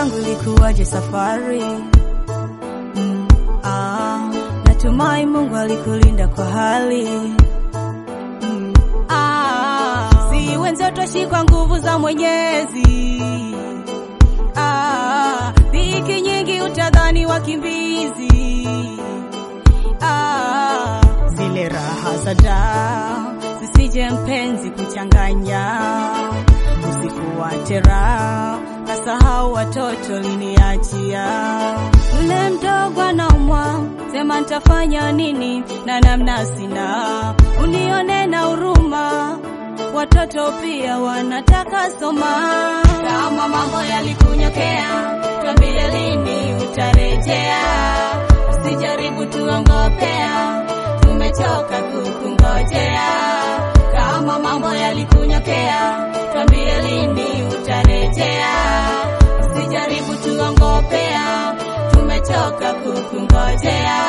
yangu ilikuwaje safari? Mm, ah, natumai Mungu alikulinda kwa hali mm, ah, si wenzetu twashikwa nguvu za Mwenyezi ah, dhiki nyingi utadhani wakimbizi ah, zile raha za daa zisije mpenzi kuchanganya, usikuwate raha kasahau watoto liniachia. Ule mdogo anaumwa, sema nitafanya nini na namna sina, unione na huruma watoto pia wanataka soma. Kama mambo yalikunyokea, twambie lini utarejea, usijaribu tuongopea, tumechoka kukungojea. Kama mambo yalikunyokea, twambie lini utarejea, usijaribu tuongopea, tumechoka kukungojea.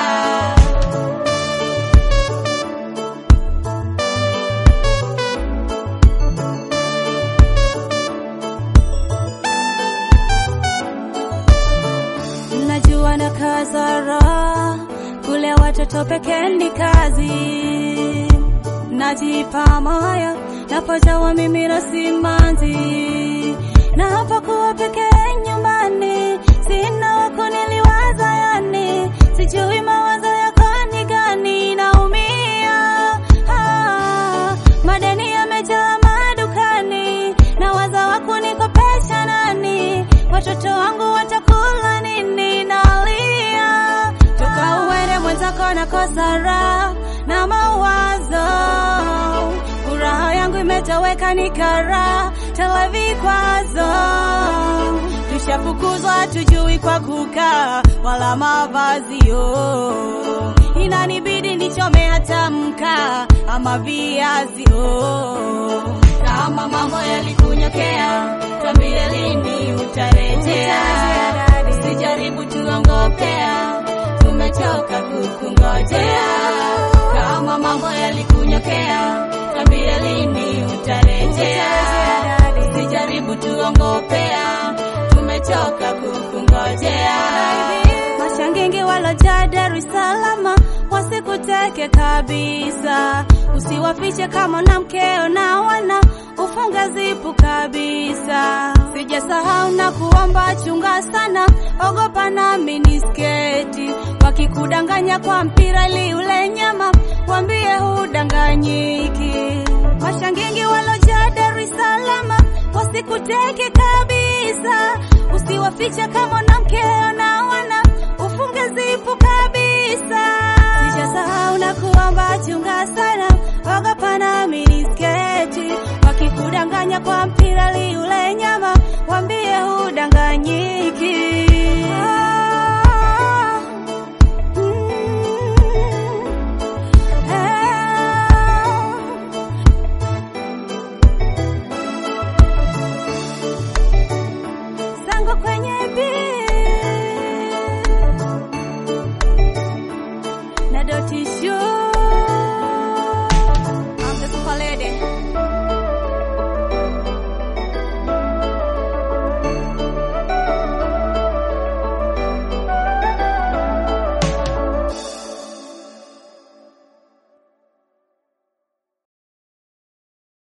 Najua na kazara kule watoto pekee ni kazi, najipa moyo napojawa mimi na simanzi, na hapa kuwa pekee nyumbani, sina wako niliwaza, yani sijui mawazo yako ni gani, naumia ah, madeni yamejaa madukani, na waza wako nikopesha nani, watoto wangu watakula nini? Nalia toka uende mwenzako nakosa raha na mawazo, furaha yangu imetoweka ni kara tele vikwazo, tushafukuzwa tujui kwa kukaa wala mavazi oh. Inanibidi nichome hata mkaa ama viazi oh. Kama mambo yalikunyokea, twambie lini utarejea, usijaribu tuongopea, tumechoka kukungojea. Kama mambo yalikunyokea, twambie lini utarejea, usijaribu tuongopea, tumechoka kukungojea. Mashangingi walojaa Dar es Salaam wasikuteke kabisa, usiwafiche kama na mkeo na wana ufunge zipu kabisa. Sijasahau na kuomba, chunga sana, ogopa na minisketi, wakikudanganya kwa mpira ili ule nyama, wambie hudanganyiki. Mashangingi walojaa Dar es Salaam wasikuteke kabisa, usiwafiche kama na mkeo na wana ufunge zipu kabisa. Sijasahau na kuomba, chunga sana, ogopa na minisketi, wakikudanganya kwa mpira li ule nyama, wambie hudanganyiki. Ah, mm, ah. zangu kwenye beat na doti show